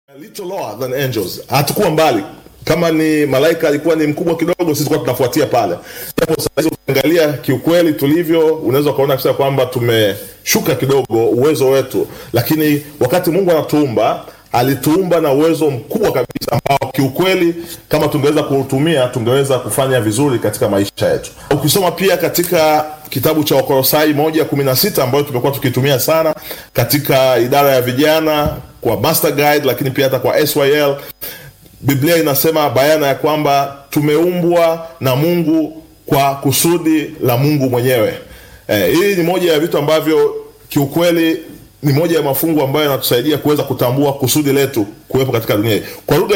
little lower than angels. Hatukuwa mbali. Kama ni malaika alikuwa ni mkubwa kidogo, sisi tulikuwa tunafuatia pale. Japo sasa hivi ukiangalia kiukweli tulivyo, unaweza ukaona kabisa kwamba tumeshuka kidogo uwezo wetu, lakini wakati Mungu anatuumba alituumba na uwezo mkubwa kabisa ambao kiukweli kama tungeweza kuutumia tungeweza kufanya vizuri katika maisha yetu. Ukisoma pia katika kitabu cha Wakolosai moja kumi na sita ambayo tumekuwa tukitumia sana katika idara ya vijana kwa Master Guide, lakini pia hata kwa SYL, Biblia inasema bayana ya kwamba tumeumbwa na Mungu kwa kusudi la Mungu mwenyewe. Eh, hii ni moja ya vitu ambavyo kiukweli ni moja ya mafungu ambayo yanatusaidia kuweza kutambua kusudi letu kuwepo katika dunia hii. Kwa lugha